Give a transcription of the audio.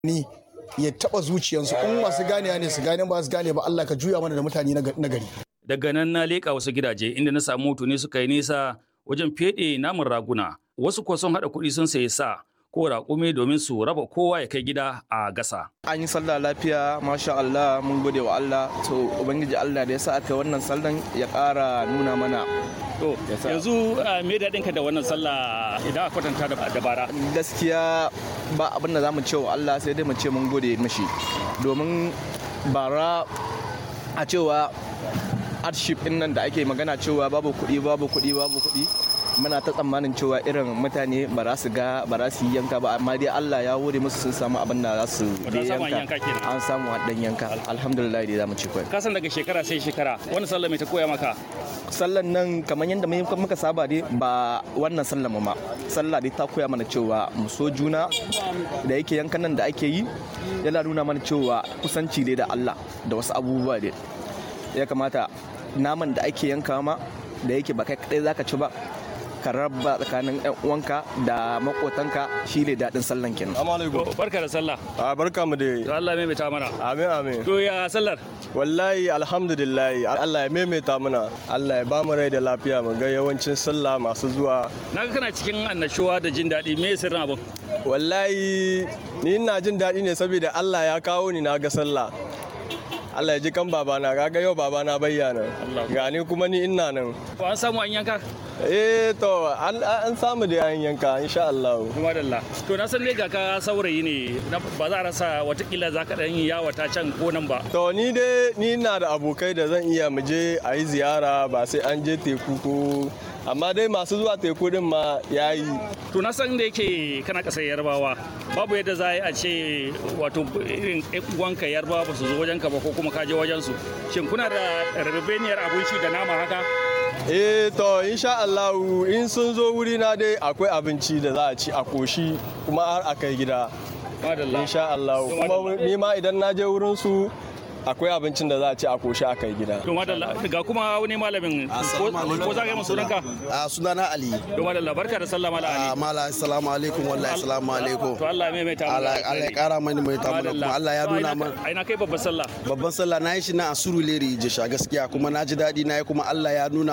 ni ya taba zuciyarsu in masu ganewa ne su gane ba su gane ba Allah ka juya mana da mutane na gari Daga nan na leƙa wasu gidaje inda na samu tuni suka yi nisa wajen feɗe namun raguna. Wasu kuwa sun haɗa kuɗi sun sayi sa ko raƙumi domin su raba kowa ya kai gida a gasa. An yi sallah lafiya, masha Allah, mun gode wa Allah. To, Ubangiji Allah da ya sa aka wannan sallan ya ƙara nuna mana. To, yanzu me daɗin ka da wannan sallah idan a kwatanta da dabara? Gaskiya ba abin da za mu ce wa Allah sai dai mu ce mun gode mashi. Domin bara a cewa hardship ɗin nan da ake magana cewa babu kuɗi babu kuɗi babu kuɗi muna ta tsammanin cewa irin mutane ba za su ga ba za su yi yanka ba amma dai Allah ya wure musu sun samu abin da za su Wato an samu an yanka kenan. an samu dan yanka alhamdulillah dai zamu ci kai Ka san daga shekara sai shekara wannan sallah mai ta koya maka? sallan nan kamar yadda mu- muka saba dai ba wannan sallan mu ma sallah dai ta koya mana cewa mu so juna da yake yankan nan da ake yi yana nuna mana cewa kusanci dai da Allah da wasu abubuwa dai ya kamata naman da ake yanka ma da yake ba kai kadai zaka ci ba ka raba tsakanin yan uwanka da makotanka shine daɗin sallan kenan To, Barka da sallah. A barka mu To dai. Allah mai ta mana. Amin amin. To ya sallar? Wallahi alhamdulillah Allah ya maimaita mana. Allah ya ba mu rai da lafiya mu ga yawancin sallah masu zuwa. Na ga kana cikin annashuwa da jin daɗi me sirrin abin? Wallahi ni ina jin daɗi ne saboda Allah ya kawo ni na ga sallah. Allah ya ji kan babana kaga yau babana bayyana. Gani kuma ni ina nan. To an samu an yanka? Eh to an an samu da an yanka insha Allah. Kuma dalla. To na san ne ga ka saurayi ne na- ba za a rasa watakila za ka ɗan yi yawata can ko nan ba. To ni dai ni ina da abokai da zan iya mu je a yi ziyara ba sai an je teku ko amma dai masu zuwa teku din ma yayi. To na san da yake kana ƙasar yarbawa babu yadda za a yi a ce wato irin ƴan uwanka yarbawa ba su zo wajenka ba ko kuma ka je wajensu. Shin kuna da rabebeniyar abinci da nama haka? Eh to insha Allah in sun zo wuri na dai akwai abinci da za a ci a koshi kuma har a kai gida. Madalla. Insha Allah kuma ni ma idan na je wurin su akwai abincin da za a ci a koshi a kai gida. To madalla ga kuma wani malamin ko ko za ka yi masu sunanka? a sunana ali To madalla barka da sallah mala a ali. mala assalamu alaikum wallahi assalamu alaikum To Allah ya maimaita mu. Allah Allah ya kara mani mai tamu kuma Allah ya nuna man Ai na kai babbar sallah. babban sallah na yi shi na a Surulere Jesha gaskiya kuma na ji daɗi na yi kuma Allah ya nuna